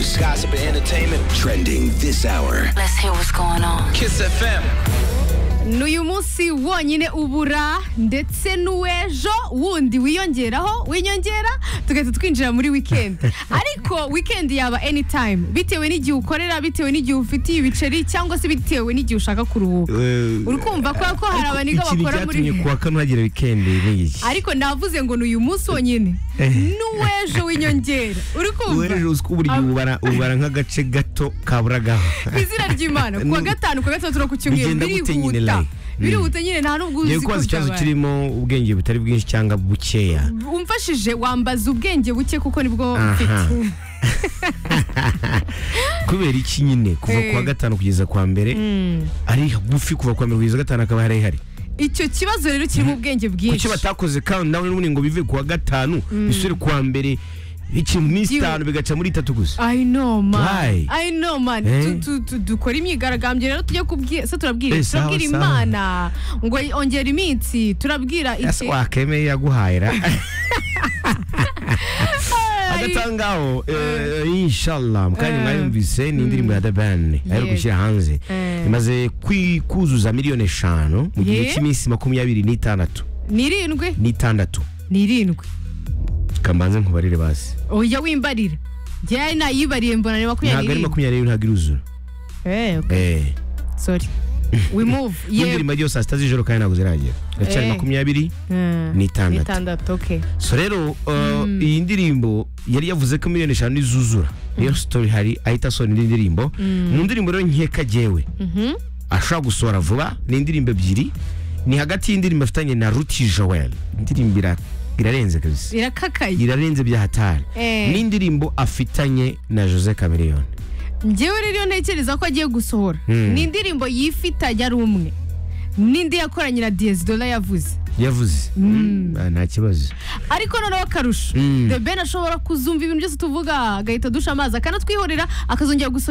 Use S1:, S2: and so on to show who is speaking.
S1: gossip, and entertainment. Trending this hour.
S2: Let's hear what's going on.
S1: Kiss FM.
S3: n'uyu munsi wonyine ubura ndetse n'uwejo wundi wiyongeraho winyongera tugahita twinjira muri wikendi ariko wikendi yaba anytime bitewe n'igihe ukorera bitewe n'igihe ufitiye ibiceri cyangwa se bitewe n'igihe ushaka kuruhuka uri kumva kubera ko hari abaniga
S4: ikintu
S3: bakora muri
S4: cyatumye kuwa kane hagira wikendi ni iki
S3: ariko navuze ngo n'uyu munsi wonyine n'uwejo w'inyongera uri kumva
S4: wereje uziko buri gihe ubara ubara nk'agace gato kaburagaho
S3: ku izina ry'imana ku wa gatanu ku wa gatandatu no ku cyumweru
S4: Bigenda gute nyine
S3: birihuta
S4: like?
S3: birihuta nyine nta n'ubwo uzi
S4: yewe ko
S3: ko
S4: hazi ikibazo
S3: byabaye
S4: kirimo ubwenge butari bwinshi cyangwa bukeya
S3: umfashije wambaza ubwenge buke kuko nibwo
S4: Aha.
S3: mfite
S4: kubera iki nyine kuva
S3: Eh.
S4: kuwa gatanu kugeza kwa mbere ari hagufi kuva kuwa mbere kugeza gatanu akaba hari hari
S3: icyo kibazo rero kirimo ubwenge
S4: kuki
S3: bwinshi
S4: batakoze countdown n'ubundi ngo bive kuwa gatanu bisubire kuwa mbere iki mu minsi
S3: Yewe.
S4: itanu bigaca muri itatu gusa
S3: I know man
S4: Why?
S3: I know man
S4: Eh?
S3: Tu- tu- tu- dukora imyigaragambyo rero tujye kubwira se turabwira
S4: Eh,
S3: iki?
S4: sawa,
S3: turabwira
S4: sawa.
S3: imana ngo ongera iminsi turabwira
S4: ese
S3: iki
S4: wakemeye yaguhayira
S3: Ay,
S4: agatangaho eh, inshallah mukanya mwayumvise ni indirimbo ya The Ben ari
S3: Yego.
S4: gushyira hanze
S3: Eh.
S4: imaze kwi- kuzuza miliyoni eshanu mu gihe
S3: Ye.
S4: cy'iminsi makumyabiri n'itandatu
S3: ni irindwi
S4: n'itandatu
S3: ni irindwi
S4: kambanze nkubarire basi
S3: oya wimbarira njyewe nayibariye mbona ni
S4: ntabwo ari
S3: makumyabiri n'irindwi
S4: makumyabiri ntabwo iruzura
S3: Eh, okay,
S4: Eh.
S3: sorry we move yewe
S4: n'indirimbo yose saa sita z'ijoro kandi ntabwo ziragera iracyari
S3: Eh.
S4: makumyabiri
S3: Eh,
S4: n'itandatu.
S3: n'itandatu okay
S4: so rero uh, iyi ndirimbo yari yavuze ko miliyoni eshanu izuzura niyo sitori hari ahita asohora indi ndirimbo mu ndirimbo rero nkeka jewe ashobora gusohora vuba ni indirimbo ebyiri ni hagati y'indirimbo afitanye na ruti joel indirimbo ira- irarenze kabisa
S3: irakakaye
S4: irarenze bya hatari
S3: Eh.
S4: n'indirimbo afitanye na jose cameriyoni
S3: njyewe rero iyo ntekereza ko agiye gusohora ni indirimbo yifitanye ari umwe n'indi yakoranye na diyesidola yavuze
S4: yavuze Ah, nta kibazo
S3: ariko noneho akarusho
S4: Mm.
S3: the ben ashobora kuzumva ibintu byose tuvuga agahita adusha amazi akanatwihorera akazongera gusohora